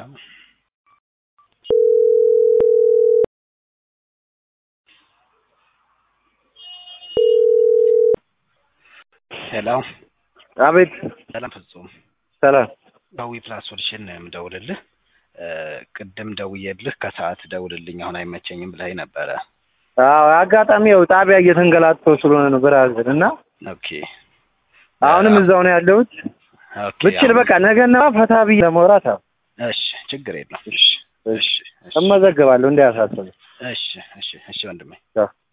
ሰላም ሄሎ አቤት ሰላም ፍጹም ሰላም ባዊ ፕላስ ሶሉሽን ነው የምደውልልህ እ ቅድም ደውዬልህ ከሰዓት ደውልልኝ አሁን አይመቸኝም ብለኸኝ ነበረ አዎ አጋጣሚ ያው ጣቢያ እየተንገላተው ስለሆነ ነው ብራዘር እና ኦኬ አሁንም እዛው ነው ያለሁት ኦኬ ብችል አሁን- በቃ ነገና ፈታ ብዬ ለመውራት አዎ እሺ ችግር የለም እሺ እሺ እሺ እመዘገባለሁ እንዳያሳስብ እሺ እሺ እሺ ወንድሜ ቻው